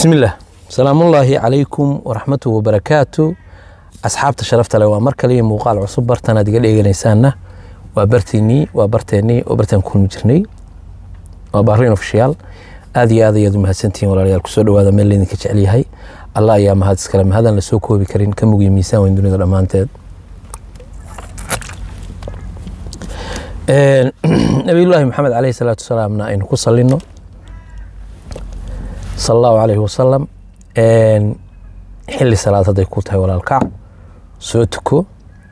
bismi illaah salaamullaahi calaykum waraxmatuhu wabarakaatu asxaabta sharafta leh waa mar kale iyo muuqaal cusub bartanaad iga dheeganaysaanna waa barteennii waa barteennii oo bartaan ku kulmi jirnay waa bahrain ofishiyaal aad iyo aad ayaad u mahadsantihiin walaalayaal kusoo dhawaada meel laydinka jecel yahay allah ayaa mahad iskale mahadaan lasoo koobi karin ka mugiyo miisaan weyn dunida dhammaanteed nabiyullaahi maxamed caleyhi salaatu wasalaamna aynu ku salino sala allahu calayhi wasalam xilli salaad hadday ku tahay walaalkac soo tuko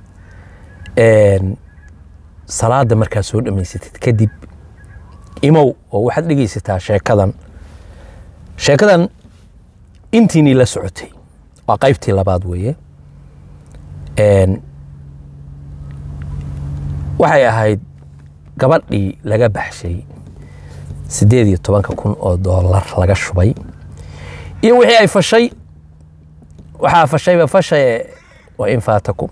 salaada markaa soo dhammaysatid kadib imow oo waxaad dhegeysataa sheekadan sheekadan intiinii la socotay waa qaybtii labaad weeye waxay ahayd gabadhii laga baxshay siddeed iyo tobanka kun oo doolar laga shubay iyo wixii ay fashay waxaa fashayba fashaye waa in faatakum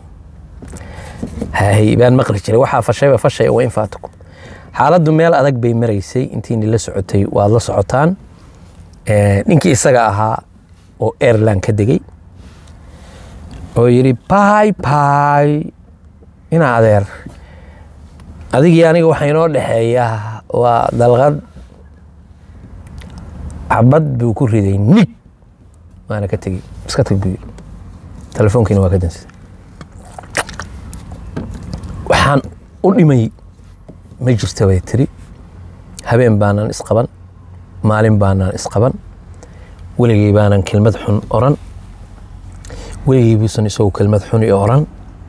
hay baan maqli jiray waxaa fashayba fashaye waa in faatakum xaaladdu meel adag bay maraysay intiini la socotay waad la socotaan ninkii isaga ahaa oo airland ka degey oo yidhi bay bay ina adeer adigii aniga waxaa inoo dhexeeyaa waa dalqad xabad buu ku riday nig waana ka tegey iska tag buu yidhi telefoonkiina waa ka dansay waxaan u dhimay ma jirta bay tiri habeen baanaan isqaban maalin baanaan isqaban weligay baanan kelmad xun oran weligay buusan isagu kelmad xun i oran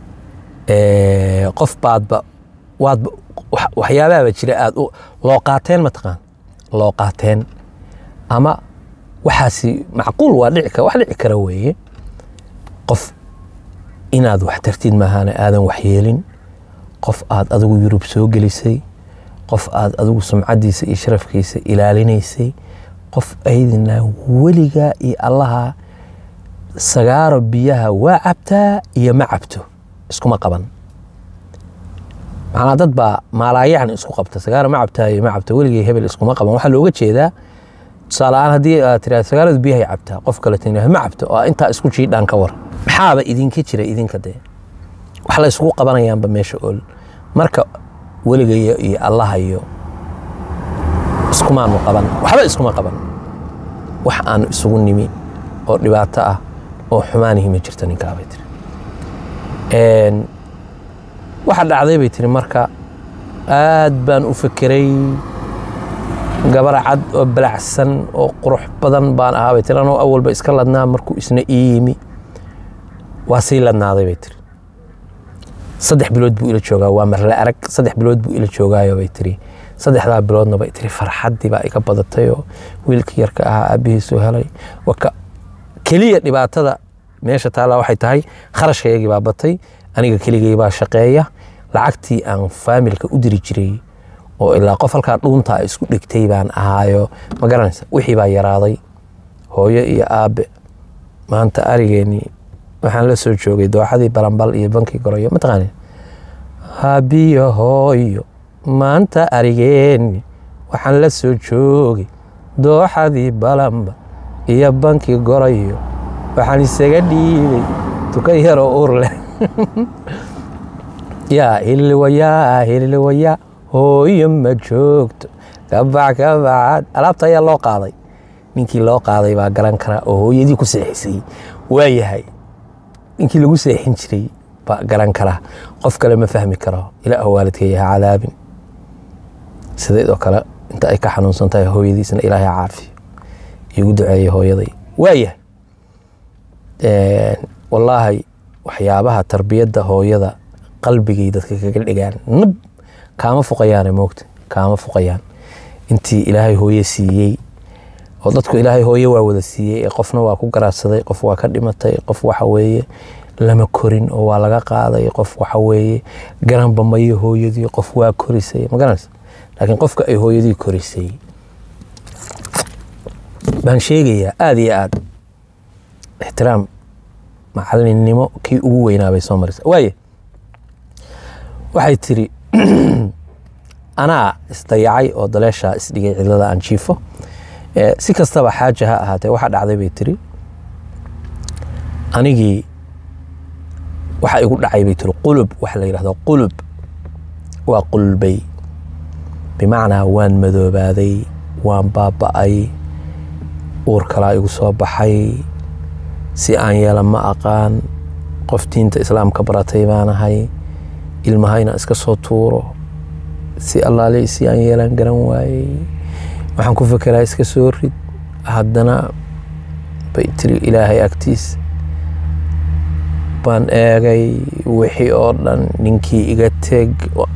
qof baadba waadba waxyaabaaba jira aad loo qaateen mataqaan loo qaateen ama waxaasi macquul waa dhici wax dhici kara weeye qof inaad wax tartid maahaana aadan waxyeelin qof aad adigu yurub soo gelisay qof aad adigu sumcaddiisa iyo sharafkiisa ilaalinaysay qof aydina weligaa iyo allaha sagaaro biyaha waa cabtaa iyo ma cabto iskuma qaban macnaa dad baa maalaayacni isku qabta sagaaro ma cabtaa iyo ma cabto weligay hebel iskuma qaban waxaa looga jeedaa tusaaleaan haddii aad tiraada sagaaradu biyahay cabtaa qof kale tina ma cabto oo intaa isku jiidhaan ka war maxaaba idinka jira idinka dee wax la isugu qabanayaanba meesha ool marka weligayo iyo allaha iyo iskumaanu qaban waxba iskuma qaban wax aanu isugu nimi oo dhibaato ah oo xumaanihi ma jirto ninkaabay tiri waxa dhacday bay tiri marka aad baan u fekeray gabar cad oo balacsan oo qurux badan baan ahaa bay tiri anoo awalba iska ladnaa markuu isna ii yimi waa sii ladnaaday bay tiri saddex bilood buu ila joogaa waa marle arag saddex bilood buu ila joogaayo bay tiri saddexdaa biloodna bay tiri farxaddii baa iga badatay oo wiilkii yarka ahaa aabbihiisuu helay waka keliya dhibaatada meesha taallaa waxay tahay kharashkaygii baa batay aniga keligay baa shaqeeya lacagtii aan faamilka u diri jiray oo ilaa qof halkaa dhuunta isku dhigtay baan ahaayo ma garanaysa wixii baa yaraaday hooyo iyo aabe maanta arigeennii waxaan la soo joogay dooxadii balanbal iyo bankii goroyo mataqaani aabiyo hooyo maanta arigeenni waxaan la soo joogay dooxadii balanbal iyo bankii gorayo waxaan isaga dhiibay tukan yaroo uur leh yaa hilliwayaa hilliwayaa hooyo ma joogto kabac kabacad alaabta ayaa loo qaaday ninkii loo qaaday baa garan karaa oo hooyadii ku seexisay waa yahay ninkii lagu seexin jiray baa garan karaa qof kale ma fahmi karo ilaa waalidka yaha cadaabin sidaydoo kale inta ay ka xanuunsan tahay hooyadiisna ilaahay caafiyo igu duceeya hooyaday waa yahay wallaahi waxyaabaha tarbiyadda hooyada qalbigay dadka kaga dhigaan nab kaama fuqayaane moogta kaama fuqayaan intii ilaahay hooye siiyey oo dadku ilaahay hooye waa wada siiyey ee qofna waa ku garaadsaday qof waa ka dhimatay qof waxa weeye lama korin oo waa laga qaaday qof waxa weeye garanba mayo hooyadii qof waa korisay ma garanaysa laakiin qofka ay hooyadii korisay baan sheegayaa aada iyo aad ixtiraam macalinnimo kii ugu weynaa bay soo maraysa waaye waxay tiri anaa isdayacay oo daleeshaa isdhigay cidlada aan jiifo Eh, si kastaba xaaja ha ahaatee waxa dhacday bay tiri anigii waxa igu dhacay bay tiri qulub waxa la yidhahdo qulub waa qulbay bimacnaa waan madoobaaday waan baaba'ay uur kalaa igu soo baxay si aan yeela ma aqaan qof diinta islaamka baratay baanahay ilmahayna iska soo tuuro si allaale si aan yeelan garan waayey waxaan ku fekeraa iska soo rid haddana bay tiri ilaahay agtiis baan eegay wixii oo dhan ninkii iga teg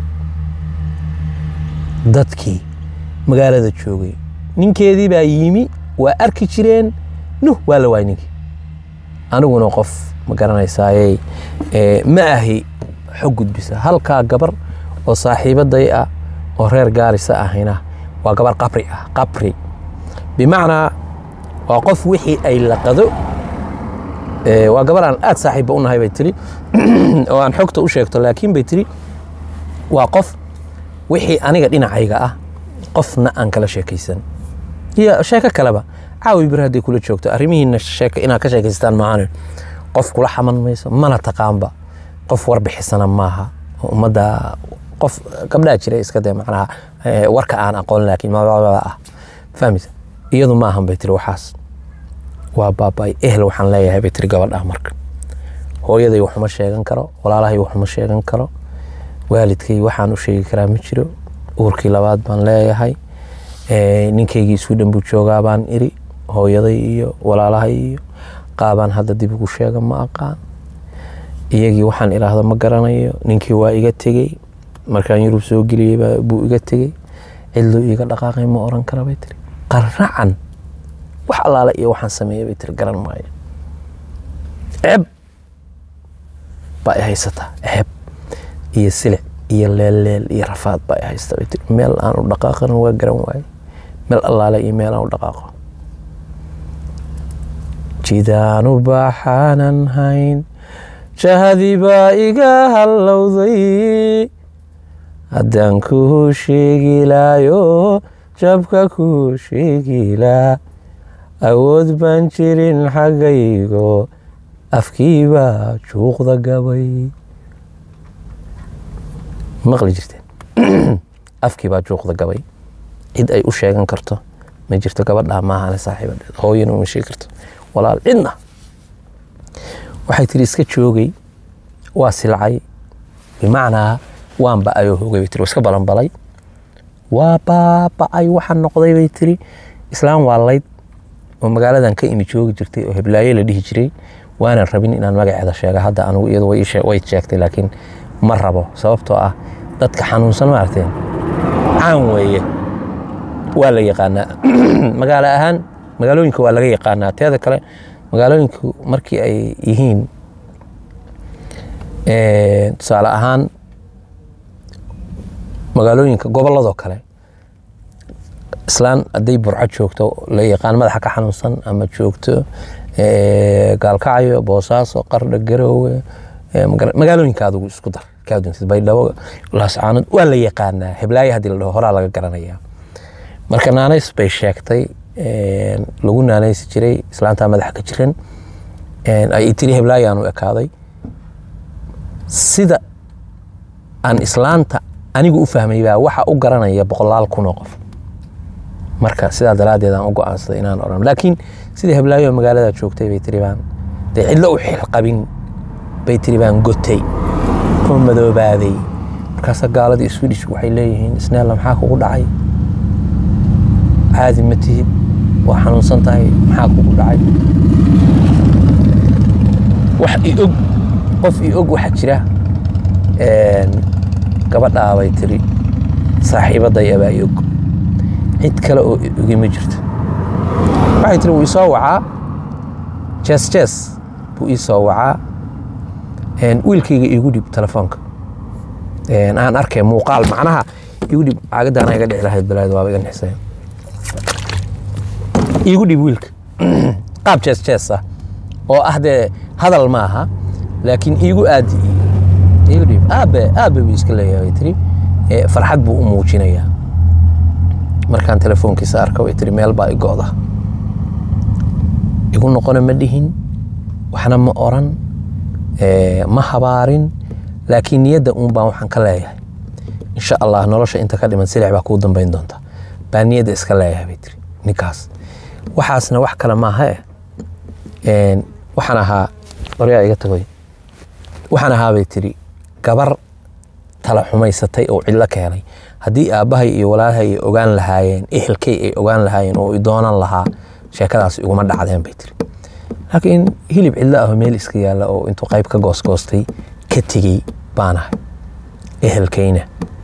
dadkii magaalada joogay ninkeedii baa yimi waa arki jireen nuh waa la waay ninkii aniguna qof ma garanaysaaye eh, ma ahi xog gudbisa halkaa gabar oo saaxiibaday ah oo reer gaarisa ahayna waa gabar qabri ah qabri bimacnaa waa qof wixii ay laqado eh, waa gabar aan aad saaxiibba u nahay bay tiri oo aan xogta u sheegto laakiin bay tiri waa qof wixii aniga dhinacayga ah qofna aan kala sheekaysan iyo sheeko kaleba caawi bir hadday kula joogto arrimihiina sheeka inaad ka sheekaystaan maahane qof kula xaman mayso mana taqaanba qof warbixisana maaha oo ummadda qof gabdhaa jira iska dee macnaha eh, warka aan aqoon laakiin mabababa ah fahmaysa iyadu ma ahan bay tiri waxaas waa baabay ehel waxaan leeyahay bay tiri gabadha marka hooyaday waxuma sheegan karo walaalahay waxuma sheegan karo waalidkay waxaan u sheegi karaa ma jiro uurkii labaad baan leeyahay Eh, ninkaygii isku dhan buu joogaa baan iri hooyaday iyo walaalahay iyo qaabaan hadda dib ugu sheega ma aqaan iyagii waxaan idhaahdo ma garanayo ninkii waa iga tegey markaan yurub soo geliyey baa- buu iga tegey cidluu iga dhaqaaqay ma oran kara bay tiri qaracan wax allaale iyo waxaan sameeyey bay tiri garan maayo ceeb baa i haysataa ceeb iyo silic iyo leelleel iyo rafaad baa i haysta bay tiri meel aan u dhaqaaqana waa garan waaye meel allaale iyo meel aan u dhaqaaqo jidaanu baaxaanan hayn jahadii baa iga hallowday haddaan kuu sheegi laayo jabka kuu sheegi laa awood baan jirin xaggaygo afkii baa juuqda gabay maqli jirteen afkii baa juuqda gabay cid ay u sheegan karto ma jirto gabadhaa maahane saaxiibadeed hooyana uma sheegi karto walaal cidna waxay tiri iska joogay waa silcay bimacnaa waan ba'ayoo hogay bay tiri waa iska balanbalay waa baaba'ay waxaan noqday bay tiri islaam waa layd oo magaaladan ka imi joogi jirtay oo heblaayo la dhihi jiray waanan rabin inaan magaceeda sheega hadda anigu iyadu way ii shee- way sheegtay laakiin ma rabo sababtoo ah dadka xanuunsan maaragteen caan weeye waa la yaqaanaa magaalo ahaan magaalooyinka waa laga yaqaanaa teeda kale magaalooyinku markii ay yihiin eh, tusaale ahaan magaalooyinka gobolladoo kale islaan hadday burco joogto la yaqaan madaxa ka xanuunsan ama joogto eh, gaalkacyo boosaaso qardha garoowe eh, maga- magaalooyinka adigu isku dar kaa duntid baydhabo laascaanood waa la yaqaanaa heblaayo haddii la dhaho horaa laga garanayaa marka naanays bay sheegtay een, lagu naanaysi jiray islaantaa madaxa ka jiran een, ay tiri heblaayaan u ekaaday sida aan islaanta anigu u fahmay baa waxa u garanaya boqolaal kun oo qof marka sidaa daraaddeed aan u go'aansaday inaan odhan laakiin sida heblaayo magaalada joogtay bay tiri baan dee cidlo u xilqabin bay tiri baan gotay oo madoobaaday markaasa gaaladii swedish waxay leeyihiin isneella maxaa kugu dhacay caadi ma tihid waa xanuunsan tahay maxaa kugu dhacay wax i og qof i og waxaa jira een, gabadhaa bay tiri saaxiibadaya baa i og cid kale oo i ogi ma jirto waxay tiri wuu isoo wacaa jees jees buu ii soo wacaa een, wiilkayga iigu dhib telefoonka een, aan arkay muuqaal macnaha iigu dhib caagadaana iga dhici lahayd balaad waaba iga nixisay iigu dhib wiilka qaab jees jees ah oo ah dee hadal maaha laakiin iigu aadi iigu dhib aabe aabe buu iska leeyahay bay tiri ee, farxad buu u muujinayaa markaan telefoonkiisa arka way tiri meel baa i go'da igu noqona ma dhihin waxna ma oran eh, ma habaarin laakiin niyadda uun baan waxaan ka leeyahay insha allah nolosha inta ka dhiman silix baa kuu dambayn doonta baa niyadda iska leeyahay bay tiri ninkaas waxaasna wax kale maaha eh Een, waxaan ahaa qoryaa iga tagoy waxaan ahaa bay tiri gabar tala xumaysatay oo cidlo ka helay haddii aabbahay iyo walaalahay ay ogaan lahaayeen ehelkay ay ogaan lahaayeen oo i doonan lahaa sheekadaas iguma dhacdeen bay tiri laakiin hilib cidlo ah oo meel iska yaalla oo intuu qayb ka goosgoostay ka tegey baanahay ehelkayna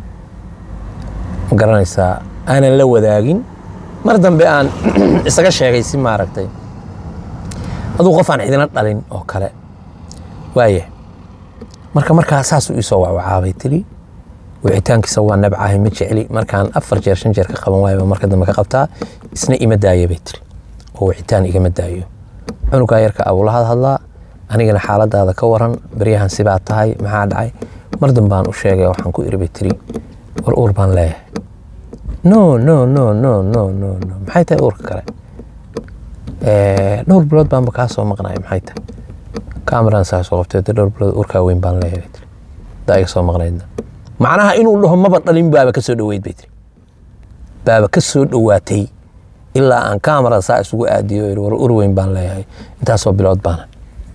ma garanaysaa aanan la wadaagin mar dambe aan isaga sheegay si maaragtay aduu qof aan cidina dhalin oo kale waaye marka markaa saasuu iisoo wacwacaabay tiri wicitaankiisa waa nabcahay ma jecli markaan afar jeer shan jeer ka qaban waayaba marka dambe ka qabtaa isna ima daaya bay tiri oo wicitaan igama daayo cunugaa yarka abulahad hadlaa anigana xaaladaada ka waran baryahan sibaa tahay maxaa dhacay mar dambaan u sheegay waxaan ku iri bay tiri war uur baan leeyahay no no no no no no no maxay tahay uurka kale Eh, dhowr bilood baanba kaa soo maqnaya maxay tahay kameran saa soo qabtay dee dhowr bilood uurkaa weyn baan leeyahay bay tiri daa iga soo maqnaydna macnaha inuu dhaho maba dhalin baaba ka soo dhoweyd bay tiri baaba ka soo dhowaatay ilaa aan kamera saa isugu aadiyo iri war ur weyn baan leeyahay intaasoo bilood baana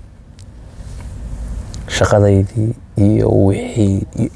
shaqadaydii iyo wixii iyo-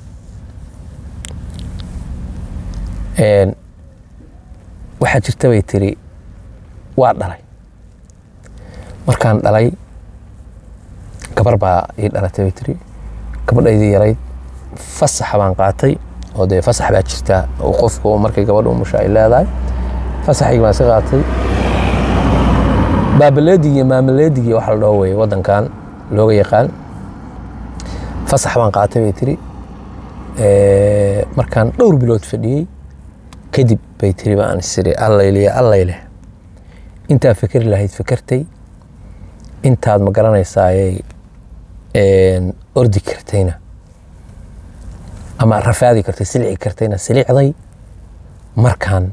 Een, waxaa jirta bay tiri waa dhalay markaan dhalay gabar baa ii dhalatay bay tiri gabadhaydii yarayd fasaxa baan qaatay oo dee fasax baa jirta oo qofku markay gabadha umusha ay leedahay fasaxaygi baan iska qaatay baabaleedig iyo maamaleedig iyo waxa la dhaho weye waddankan looga yaqaan fasax baan qaatay bay tiri Eh, markaan dhowr bilood fadhiyey kadib bay tiri baan isiri allayle allayle intaa fikri lahayd fikirtay intaad ma garanaysaaye een, ordi kartayna ama rafaadi kartay silici kartayna silicday markaan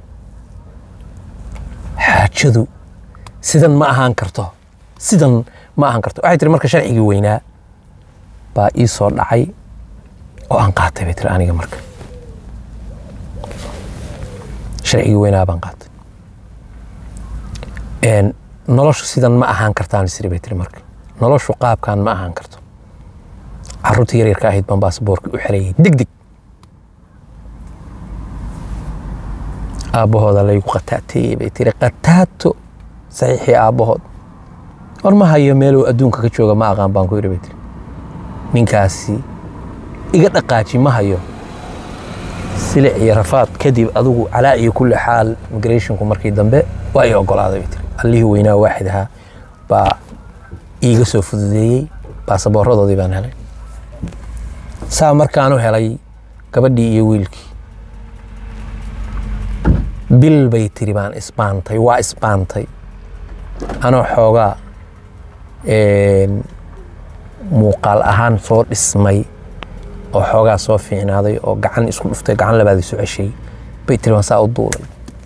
xaajadu sidan ma ahaan karto sidan ma ahaan karto waxay tiri marka sharcigii weynaa baa ii soo dhacay oo aan qaatay bay tiri aniga marka sharcigii weynaa baan qaatay Een, noloshu sidan ma ahaan kartaan isiri bay tiri marka noloshu qaabkan ma ahaan karto caruurta yaryarka ahayd baan baasaboorka u xerayay deg deg aabbahooda laygu qataateeyey bay tiri qataato saxiixii aabbahood war ma hayo meeluu adduunka ka jooga ma aqaan baan ku yidhi bay tiri ninkaasi iga dhaqaaji ma hayo silic iyo rafaad kadib adigu calaa iyo kulli xaal migrationku markii dambe waa ii ogolaaday bay tiri allihii weynaa waaxid ahaa baa iiga soo fududeeyey baasaboorradoodii baan helay saa markaanu helay gabadhii iyo wiilkii bil bay tiri baan isbaantay waa isbaantay anoo xoogaa een, muuqaal ahaan soo dhismay oo xoogaa soo fiicnaaday oo gacan isku dhuftay gacan labaad isu ceshay bay tiri baan saa u duulay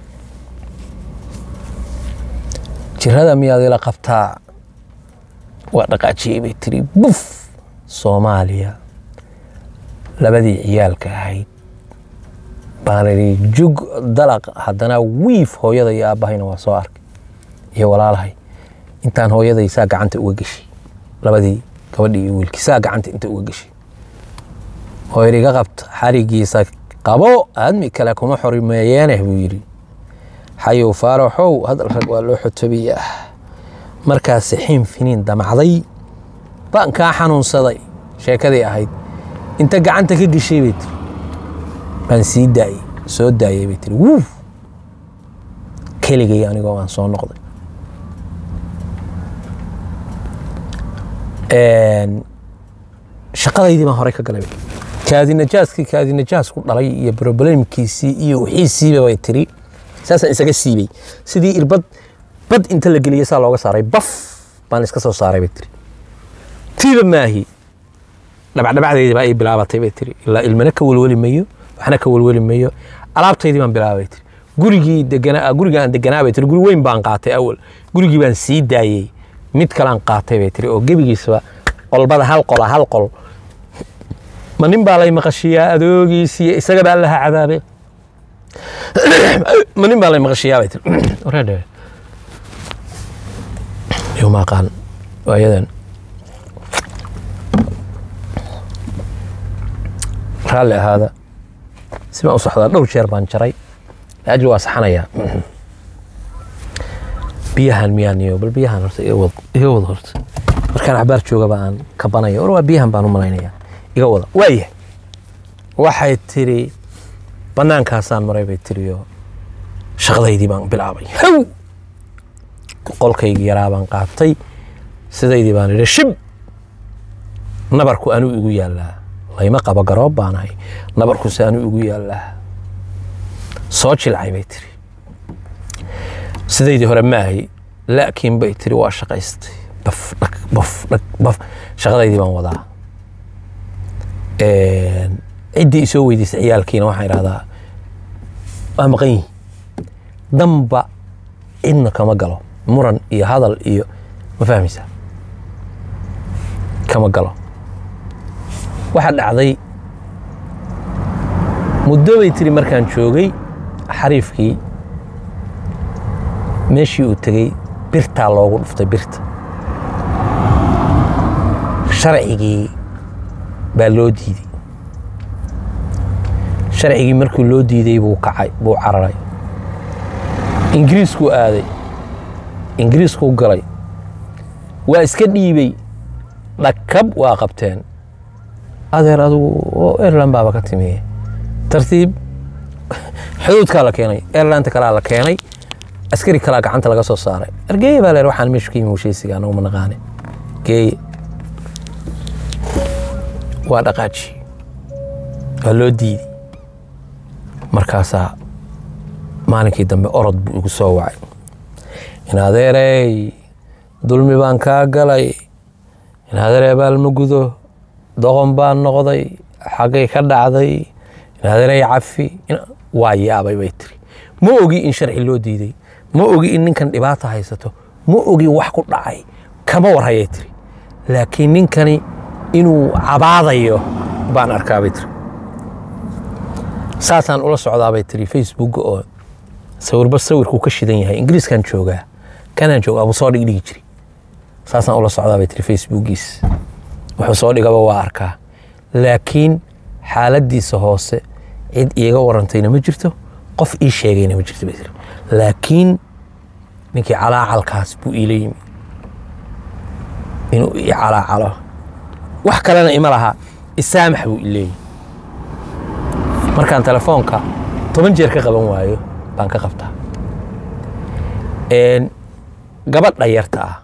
jirada miyaad ila qabtaa waa dhaqaajiyey bay tiri buf soomaaliya labadii ciyaalka ahayd baan idhi jug dalaq haddana wiif hooyada iyo aabbahayna waa soo arkay iyo walaalahay intaan hooyaday saa gacanta uga geshay labadii gabadhii iyo wiilkii saa gacanta inta uga geshay oo yidhi iga qabta xarigiisa qabo aadmi kale kuma xorimeeyeeneh buu yidhi xayow faaraxow hadal rag waa loo xotobiyaa markaas xiin finiin damacday baan kaa xanuunsaday sheekadii ahayd inta gacanta ka geshay bay tiri baan sii daayey soo daayey bay tiri wuuf keligay anigoo waan soo noqday Een, shaqadaydii baan horey ka galay kaadi najaaskii kaadi najaasku dhalay iyo problemkiisii iyo wixiisiiba bay tiri saasaan isaga siibay sidii irbad bad inta la geliyay saa looga saaray baf baan iska soo saaray bay tiri tiiba maahi dhabacdhabacdeydii baa ii bilaabatay bay tiri ilaa ilmana ka welweli mayo waxna ka welweli mayo alaabtaydii baan bilaabay tiri gurigii deganaa guriga aan deganaa bay tiri guri weyn baan qaatay awal gurigii baan sii daayey mid kalaan qaatay bay tiri oo gebigiisaba qolbada hal qola hal qol ma nin baa lay maqashiyaa adoogiisiiyo isaga baa laha cadaabe ma nin baa lay maqashiyaa bay tiri wareedhe yoma aqaan waayadan raalli ahaada si baan u socdaa dhowr jeer baan jaray laajli waa saxanayaa biyahan miyaan iyo bal biyahan horta iga wad iga wada horta markaan axbaar joogaba aan kabanayo or waa biyahan baan u malaynayaa iga wada waaya waxay tiri bannaankaasaan maray bay tiriyo shaqadaydii baan bilaabay haw qolkaygii yaraa baan qaatay sidaydii baan idhi shib nabarku anuu igu yaallaa layma qabo garoob baan ahay nabarkuse anuu igu yaallaa soo jilcay bay tiri sidaydii hore ma ahay laakiin bay tiri waa shaqaystay baf dhag baf dhag baf shaqadaydii baan wadaa ciddii isoo weydiisay ciyaalkiina waxaan idhahdaa waa maqan yihin danba cidna kama galo muran iyo hadal iyo ma fahmaysaa kama galo waxaa dhacday muddo bay tiri markaan joogay xariifkii meeshii uu tegey birtaa loogu dhuftay birta sharcigii baa loo diiday sharcigii markuu loo diiday buu kacay buu cararay ingiriiskuu aaday ingiriiskuu galay waa iska dhiibey dhakab waa qabteen adeer adigu oo airland baaba ka timiye tartiib xuduudkaa la keenay airlanta kalaa la keenay askari kalaa gacanta laga soo saaray argeeye baa leer waxaan meeshu ka yimi heshiisiga anagu ma naqaane geeye waa dhaqaaji waa loo diiday markaasaa maalinkii dambe orod buu igu soo wacay in adeerey dulmi baan kaa galay in adeerey baalma gudo doqon baan noqday xaggay ka dhacday in adeerey cafi waa yaabay bay tiri ma ogi in sharci loo diiday ma ogi in ninkan dhibaata haysato ma ogi wax ku dhacay kama warhayay tiri laakiin ninkani inuu cabaadayo baan arkaa bay tiri saasaan ula socdaa bay tiri facebook oo sawirba sawirkuu ka shidan yahay ingiriiskan joogaa kanaan jooga abuu soo dhigdhigi jiri saasaan ula socdaa bay tiri facebookiis wuxuu soo dhigaba waa arkaa laakiin xaaladiisa hoose cid iiga warantayna ma jirto qof ii sheegayna ma jirto bay tiri laakiin ninkii calaacalkaas buu iila yimi inuu ii calaacalo wax kalena ima laha isaamax buu ileeyi markaan telefoonka toban jeer ka qaban waayo baan ka qabtaa gabadha yarta ah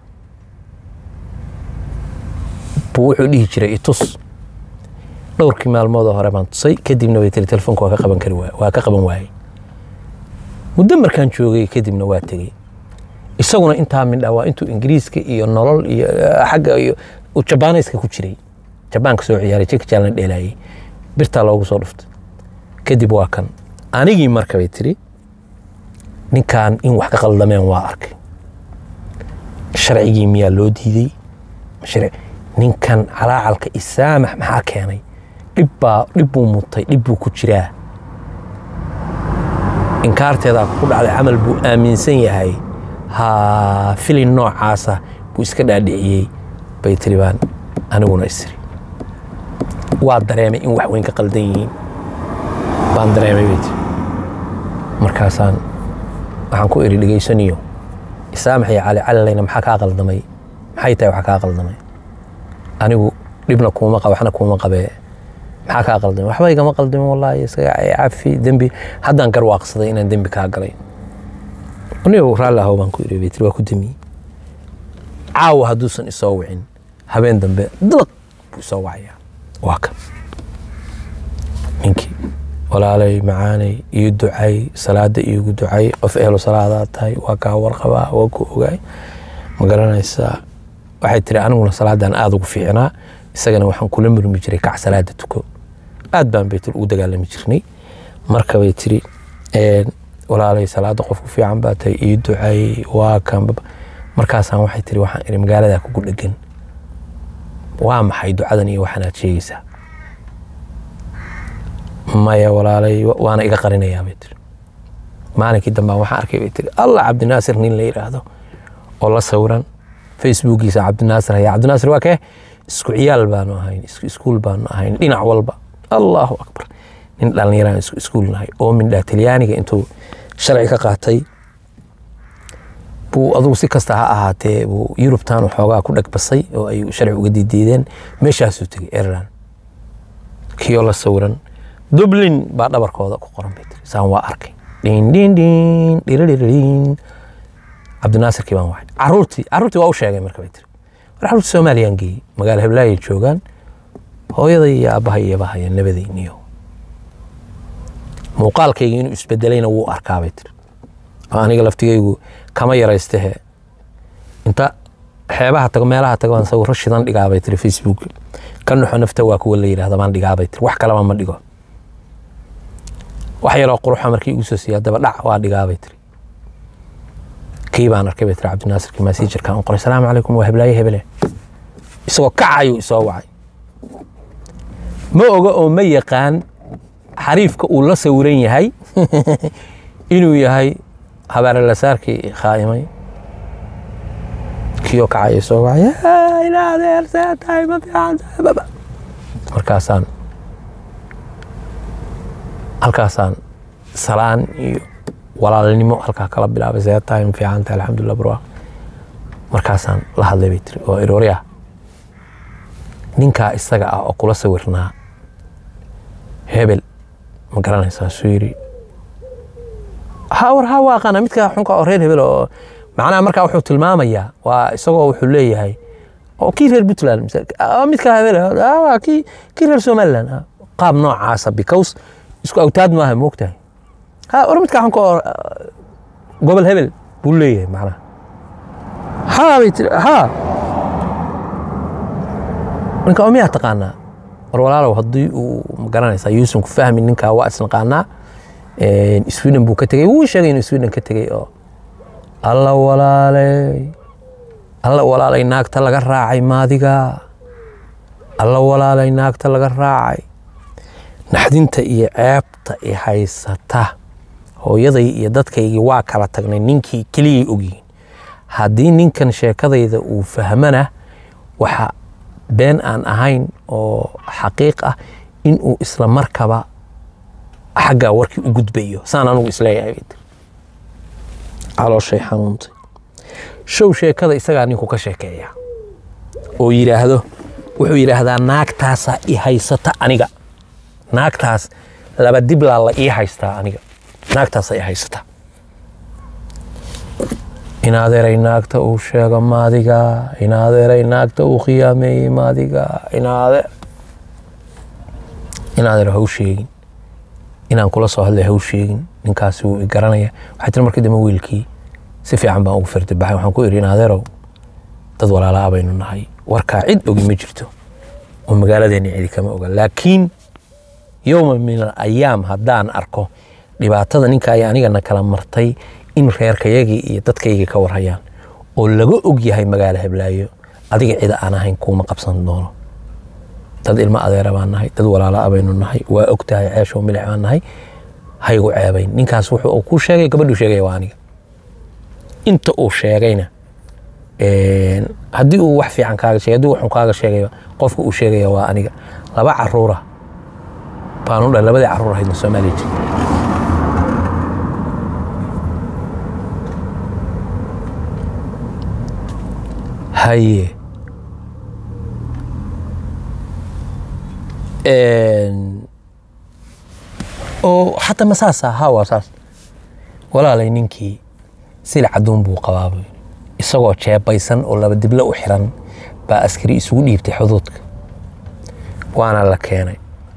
buu wuxuu dhihi jiray itus dhowrkii maalmoodoo hore baan tusay kadibna bay tiri telefoonka waa ka qaban kari waay waa ka qaban waayey muddo markaan joogay kadibna waa tegey isaguna intaa midha waa intuu ingiriiska iyo nolol iyo xagga iyo uu jabaanayska ku jiray jabaanka soo ciyaaray jeki jaalna dheelaayey birtaa loogu soo dhuftay kadib waa kan anigii marka bay tiri ninkan in wax ka qaldameen waa arkay sharcigii miyaa loo diiday ninkan calaacalka isaamax maxaa keenay dhibbaa dhib buu mutay dhib buu ku jiraa inkaarteedaa ku dhacday camal buu aaminsan yahay ha filin noocaasa buu iska dhaadhiciyey bay tiri baan aniguna isiri waa dareemay in wax weyn ka qaldan yihiin baan dareemay bay tiri markaasaan waxaan ku iri dhegaysaniyo isaamax iyo cali calilayna maxaa kaa qaldamay maxay tahay wax kaa qaldamay anigu dhibna kuuma qaba waxna kuuma qabee maxaa kaa qaldamay waxba igama qaldamin wallaahi isaga cafi dembi haddaan garwaaqsaday inaan dembi kaa galay anigu raalli ahow baan ku iri bay tiri waa ku demiyey caawa hadduusan isoo wicin habeen dambe dalaq buu isoo wacayaa waa kan ninkii walaalay macaanay ii ducay salaada iigu ducay qof ehlo salaadaa tahay waa kaa warqabaa waa ku ogaay ma garanaysaa waxay tiri aniguna salaadan aada ugu fiicnaa isagana waxaan kula murmi jiray kac salaada tuko aad baan bay tiri ugu dagaalami jirnay marka bay tiri walaalay salaada qofku fiican baa tahay ii ducay waa kan markaasaan waxay tiri waxaan iri magaaladaa kugu dhegan waa maxay ducadan iyo waxaanaad sheegaysaa maya walaalay waana iga qarinayaa bay tiri maalinkii dambaan waxaan arkay bay tiri allah cabdinaasir nin la yidhaahdo oo la sawiran facebookiisa cabdinaasir haya cabdinaasir waa kee isku ciyaal baanu ahayn iskuul baanu ahayn dhinac walba allahu akbar nin dhallinyaraan isku iskuul nahay oo mindhaa talyaaniga intuu sharci ka qaatay buu adugu si kasta ha ahaatee buu yurubtan xoogaa ku dhagbasay oo ay sharci uga diidiideen meeshaasuu tegay ireland kiyoo la sawiran dublin baa dhabarkooda ku qoran bay tiri saan waa arkay dhin dhin dhin dhiridhirin cabdinaasirkii baan waxay caruurtii caruurtii waa u sheegay marka bay tiri war caruurtii soomaaliyaan geeyey magaala heblaayay joogaan hooyaday iyo aabbahay iyo bahaya nabadayniyo muuqaalkayga inuu isbedelayna wuu arkaa bay tiri oo aniga laftigaygu kama yaraystehe inta xeebaha tago meelaha tago baan sawiro shidan dhigaabay tiri facebook ka nuxo nafta waa kuwa la yidhahda baan dhigaabay tiri wax kaleba ma dhigo wax yaroo quruxa markii igu soo siiya daba dhac waa dhigaabay tiri kii baan arkay bay tiri cabdinaasirkii maasiijarka aan qoray salaamu calaykum waa heblaaye hebele isagoo kacayuu isoo wacay ma oga oo ma yaqaan xariifka uu la sawiran yahay inuu yahay habaarelasaarkii khaa'imay kiyoo kacaya isoo wacay ila adeer see tahay ma fiican tahay baba markaasaan halkaasaan salaan iyo walaalnimo halkaa kala bilaabay see tahay ma fiican tahay alxamdulillah barwaaq markaasaan la hadlay bay tiri oo iroori ah ninkaa isaga ah oo kula sawirnaa hebel ma garanaysaa suu yidhi hawar ha waaqana midka xunka oo reer hebel oo macnaha markaa wuxuu tilmaamayaa waa isagoo wuxuu leeyahay oo kii reer puntland midka hebel waa kii kii reer somaliland qaab noocaasa because isku awtaad maaha moogtahay ha war midka xunka oo gobol hebel buu leeyahay macnaha ha bay tiri ha ninka oo miyaa taqaanaa war walaalow haddii uu magaranaysaa yuusan ku fahmin ninkaa waa isnaqaanaa sweden buu ka tegey wuu sheegay inuu sweden ka tegey oo alla walaaley alla walaalay naagta laga raacay maadiga alla walaalay naagta laga raacay naxdinta iyo ceebta i haysata hooyaday iyo dadkaygii waa kala tagnay ninkii keliyay ogyihiin haddii ninkan sheekadayda uu fahmana waxa been aan ahayn oo xaqiiq ah inuu isla markaba xaggaa warkii u gudbayo saan anugu isleeyahay bay tiri calooshay xanuuntay show sheekada isagaa ninku ka sheekeeya oo yidhaahdo wuxuu yidhaahdaa naagtaasaa i haysata aniga naagtaas laba diblaa la ii haystaa aniga naagtaasaa i haysata inaadeeray naagta uu sheego maadiga inaadeeray naagta uu khiyaameeyey maadiga inaadeer inaadeer haw sheegin inaan kula soo hadlay haw sheegin ninkaasi wuu i garanaya waxay tiri markii dambe wiilkii si fiican baan ugu firdibaxay waxaan ku idhi inaadeerow dad walaala ah baynu nahay warkaa cid ogi ma jirto oo magaaladeenna cidi kama oga laakiin yowma min al ayaam haddaan arko dhibaatada ninka ayaa anigana kala martay in reerkayagii iyo dadkaygii ka warhayaan oo laga og yahay magaalo heblaayo adiga cida aan ahayn kuuma qabsan doono dad ilmo adeera baan nahay dad walaala ah baynu nahay waa og tahay ceeshow milix baan nahay haygu ceebayn ninkaas wuxuu ku sheegay gabadhuu sheegaya waa aniga inta uu sheegayna haddii uu wax fiican kaaga sheegay haddii uu xun kaaga sheegayba qofka uu sheegaya waa aniga laba caruura baan u dhahay labadii caruur ahaydna soomaaliya jirta haye oo xataa ma saasa ha waa saas walaalay ninkii sila caduun buu qabaabay isagoo jeebaysan oo laba diblo u xiran baa askari isugu dhiibtay xuduudka waana la keenay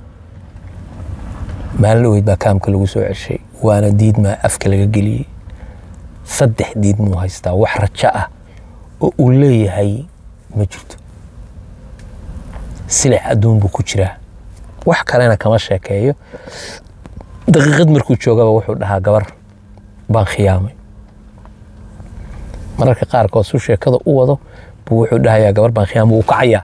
maalin dhaweyd baa kaamka lagu soo ceshay waana diidmaa afka laga geliyey saddex diid muu haystaa wax rajo ah oo uu leeyahay ma jirto silic adduun buu ku jiraa wax kalena kama sheekeeyo daqiiqad markuu joogaba wuxuu dhahaa gabar baan khiyaamay mararka qaarkood su sheekada u wado buu wuxuu dhahayaa gabar baan khiyaamay wuu kacayaa